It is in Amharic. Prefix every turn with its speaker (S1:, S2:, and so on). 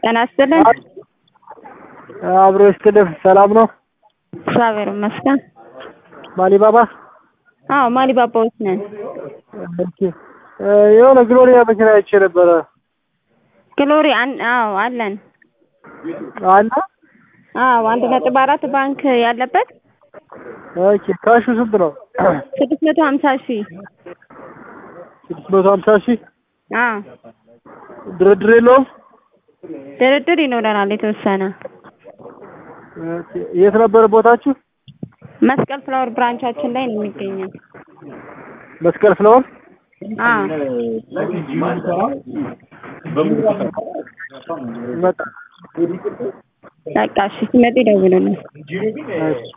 S1: ጤና ይስጥልን።
S2: አብሮ ይስጥልህ። ሰላም ነው?
S1: እግዚአብሔር ይመስገን።
S2: ማሊባባ
S1: አዎ ማሊባባዎች ነን።
S2: ኦኬ። የሆነ ግሎሪያ መኪና አይቼ ነበረ።
S1: ግሎሪ አን- አዎ አለን።
S2: አለ?
S1: አዎ አንድ ነጥብ አራት ባንክ ያለበት
S2: ኦኬ። ካሹ ስንት ነው?
S1: ስድስት መቶ ሀምሳ ሺህ
S2: ስድስት መቶ ሀምሳ ሺህ
S1: አዎ
S2: ድርድር የለውም?
S1: ድርድር ይኖረናል የተወሰነ።
S2: ኦኬ። የት ነበረ ቦታችሁ?
S1: መስቀል ፍላወር ብራንቻችን ላይ ነው የሚገኘው።
S2: መስቀል ፍላወር?
S1: አዎ
S2: መጣ።
S1: በቃ እሺ ሲመጡ ይደውሉልን።
S2: እሺ።